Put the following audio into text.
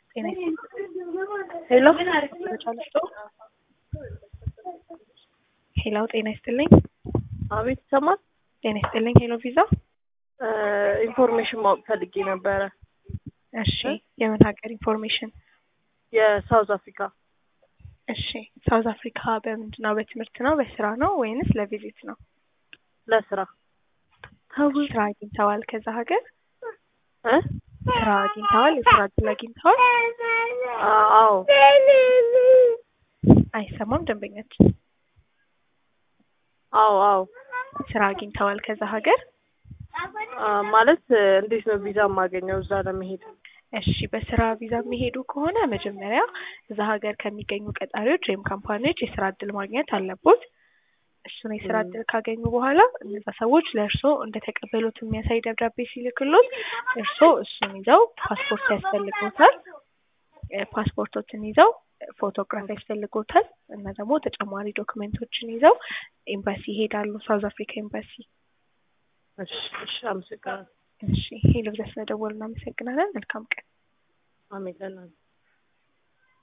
ጤና ሄሎ ሄሎ ጤና ይስጥልኝ። አቤት ይሰማል። ጤና ይስጥልኝ። ሄሎ ቪዛ። ኢንፎርሜሽን ማወቅ ፈልጌ ነበረ። እሺ የምን ሀገር ኢንፎርሜሽን? የሳውዝ አፍሪካ እሺ ሳውዝ አፍሪካ በምንድን ነው? በትምህርት ነው? በስራ ነው ወይንስ ለቪዚት ነው? ለስራ ስራ አግኝተዋል ከዛ ሀገር? እ ስራ አግኝተዋል? የስራ እድል አግኝተዋል? አዎ አይሰማም ደንበኛችን። አዎ አዎ ስራ አግኝተዋል ከዛ ሀገር? አ፣ ማለት እንዴት ነው ቪዛ የማገኘው እዛ ለመሄድ? እሺ በስራ ቪዛ የሚሄዱ ከሆነ መጀመሪያ እዛ ሀገር ከሚገኙ ቀጣሪዎች ወይም ካምፓኒዎች የስራ እድል ማግኘት አለቦት። እሱን የስራ እድል ካገኙ በኋላ እነዛ ሰዎች ለእርስዎ እንደተቀበሉት የሚያሳይ ደብዳቤ ሲልክሎት እርስዎ እሱን ይዘው ፓስፖርት ያስፈልጎታል። እ፣ ፓስፖርቶችን ይዘው ፎቶግራፍ ያስፈልጎታል እና ደግሞ ተጨማሪ ዶክመንቶችን ይዘው ኤምባሲ ይሄዳሉ። ሳውዝ አፍሪካ ኤምባሲ። እሺ እሺ፣ አመሰግናለሁ። እሺ ሄሎ ብዛ ስለደወሉ እናመሰግናለን። መልካም ቀን። አሜን ለእናንተ